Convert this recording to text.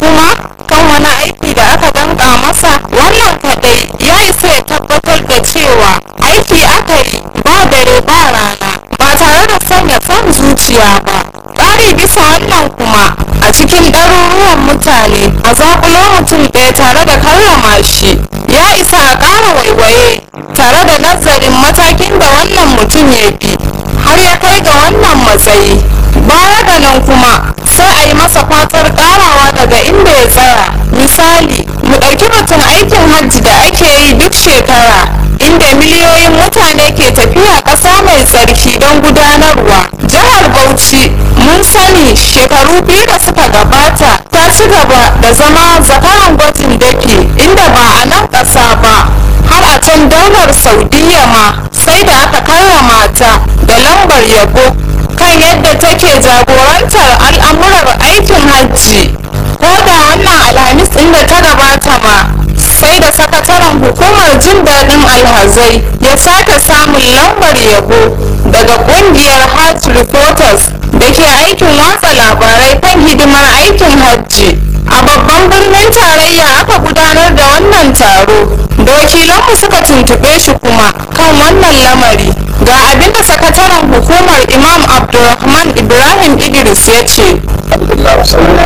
kuma kan wani aiki da aka danka masa wannan kadai ya isa ya tabbatar da cewa aiki aka yi ba dare ba rana ba tare da sanya son zuciya ba ƙari bisa wannan kuma a cikin ɗaruruwan mutane a zaƙulo mutum ɗaya tare da karrama shi ya isa a ƙara waiwaye tare da nazarin matakin da wannan mutum ya bi har ya kai ga wannan matsayi baya da nan kuma sai a yi masa fatar ƙarawa daga inda ya tsaya misali mu ɗauki batun aikin hajji da ake yi duk shekara inda miliyoyin mutane ke tafiya ƙasa mai tsarki don gudanarwa jihar bauchi mun sani shekaru biyu da suka gabata ta ci gaba da zama zakaran gwajin dafi inda ba a nan ƙasa ba har a can daular saudiya ma sai da aka karrama ta da lambar yabo kan yadda take jagorantar al'amurar aikin hajji ko da wannan alhamis inda ta gabata ma sai da sakataren hukumar jin daɗin alhazai ya sake samun lambar yabo daga ƙungiyar hajj reporters da ke aikin watsa labarai kan hidimar aikin hajji a babban birnin tarayya aka gudanar da wannan taro da wakilanmu suka tuntube shi kuma kan wannan lamari ga abinda sakataren hukumar imam abdulrahman ibrahim idris ya ce alhamdulillah wasallam